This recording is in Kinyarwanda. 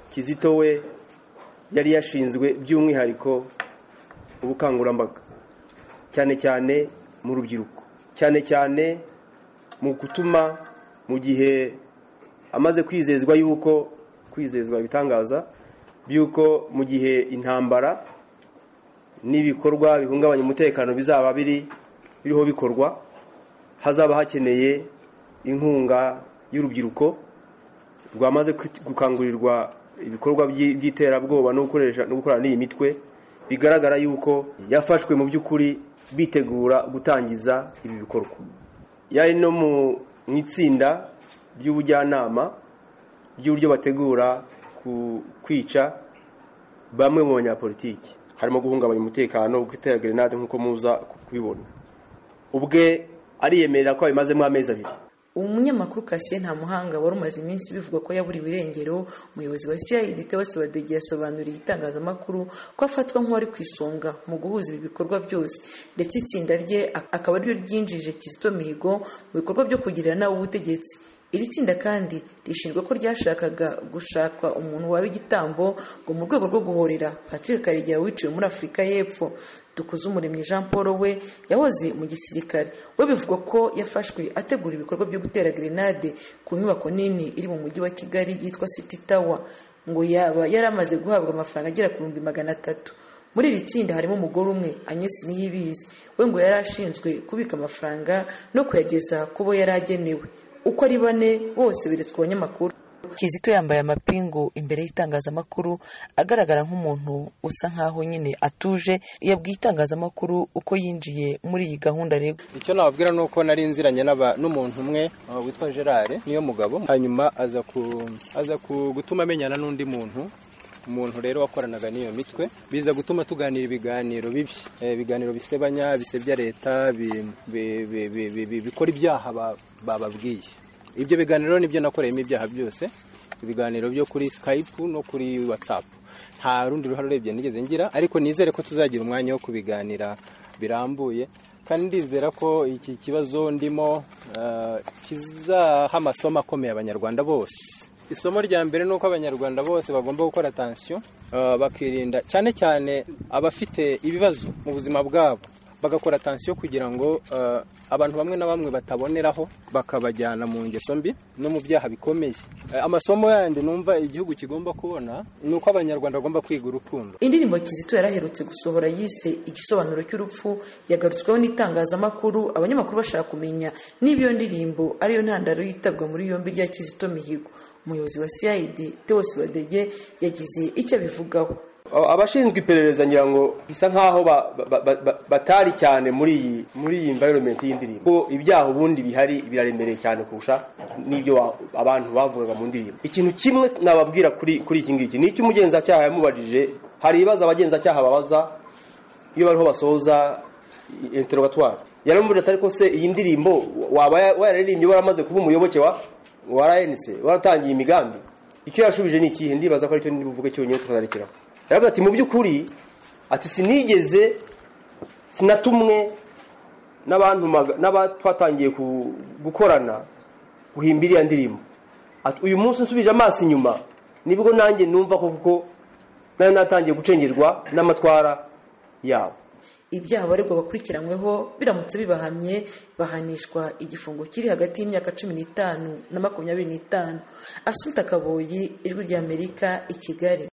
kizito we yari yashinzwe by'umwihariko ubukangurambaga cyane cyane mu rubyiruko cyane cyane mu gutuma mu gihe amaze kwizezwa yuko kwizezwa ibitangaza by'uko mu gihe intambara n'ibikorwa bihungabanya umutekano bizaba biri biriho bikorwa hazaba hakeneye inkunga y'urubyiruko rwamaze gukangurirwa ibikorwa by'iterabwoba no gukorana n'iyi mitwe bigaragara yuko yafashwe mu by'ukuri bitegura gutangiza ibi bikorwa yari no mu itsinda ry'ubujyanama ry'uburyo bategura kwica bamwe mu banyapolitiki harimo guhungabanya umutekano gutera gerenade nk'uko muza kubibona ubwe ariyemerera ko abimazemo amezi abiri umunyamakuru Cassien Ntamuhanga wari umaze iminsi bivuga ko yaburiwe irengero umuyobozi wa CID Tewasi Badege yasobanuriye itangazamakuru ko afatwa nk'uwari ku isonga mu guhuza ibi bikorwa byose ndetse itsinda rye akaba ariryo ryinjije Kizito Mihigo mu bikorwa byo kugirira nawe ubutegetsi iri tsinda kandi rishinzwe ko ryashakaga gushaka umuntu waba igitambo ngo mu rwego rwo guhorera Patrick Karegeya wiciwe muri Afurika y'Epfo Dukuzumuremyi Jean Paul we yahoze mu gisirikare we bivugwa ko yafashwe ategura ibikorwa byo gutera grenade ku nyubako nini iri mu mujyi wa Kigali yitwa City Tower ngo yaba yari amaze guhabwa amafaranga agera ku bihumbi magana atatu muri iri tsinda harimo umugore umwe Agnes Niyibizi we ngo yari ashinzwe kubika amafaranga no kuyageza ku bo yari agenewe uko ari bane bose beretswe abanyamakuru kizito yambaye amapingu imbere y'itangazamakuru agaragara nk'umuntu usa nkaho nyine atuje yabwiye itangazamakuru uko yinjiye muri iyi gahunda rero icyo nababwira ni uko nari nziranye n'umuntu umwe witwa gerard niyo mugabo hanyuma aza gutuma amenyana n'undi muntu umuntu rero wakoranaga n'iyo mitwe biza gutuma tuganira ibiganiro bibi ibiganiro bisebanya bisebya leta bikora ibyaha bababwiye ibyo biganiro nibyo nakoreyemo ibyaha byose ibiganiro byo kuri skype no kuri whatsapp nta rundi ruhare urebye nigeze ngira ariko nizere ko tuzagira umwanya wo kubiganira birambuye kandi ndizera ko iki kibazo ndimo kizaha amasomo akomeye abanyarwanda bose isomo rya mbere ni uko abanyarwanda bose bagomba gukora atansiyo bakirinda cyane cyane abafite ibibazo mu buzima bwabo bagakora atansiyo kugira ngo abantu bamwe na bamwe bataboneraho bakabajyana mu ngeso mbi no mu byaha bikomeye amasomo yandi numva igihugu kigomba kubona ni uko abanyarwanda bagomba kwiga urukundo indirimbo kizito yaraherutse gusohora yise igisobanuro cy'urupfu yagarutsweho n'itangazamakuru abanyamakuru bashaka kumenya niba iyo ndirimbo ariyo ntandaro yitabwa muri yombi rya kizito mihigo umuyobozi wa cid tewosi badege yagize icyo abivugaho abashinzwe iperereza ngira ngo bisa nkaho batari cyane muri iyi muri iyi environment y'indirimbo kuko ibyaha ubundi bihari biraremereye cyane kurusha n'ibyo abantu bavugaga mu ndirimbo ikintu kimwe nababwira kuri kuri iki ngiki ni icy'umugenzacyaha yamubajije hari ibibazo abagenzacyaha babaza iyo bariho basoza interogatwari yaramubwira atari ko se iyi ndirimbo waba wararirimbye waramaze kuba umuyoboke wa wa rnc waratangiye imigambi icyo yashubije ni ikihe ndibaza ko aricyo buvuge cyonyine tukazarikiraho yaravuga ati mu by'ukuri ati sinigeze sinatumwe n'abantu twatangiye gukorana guhimba iriya ndirimbo uyu munsi nsubije amaso inyuma nibwo nanjye numva ko kuko nayo natangiye gucengerwa n'amatwara yabo ibyaha abaregwa bakurikiranyweho biramutse bibahamye bahanishwa igifungo kiri hagati y'imyaka cumi n'itanu na makumyabiri n'itanu asuta akaboyi ijwi ry'amerika i kigali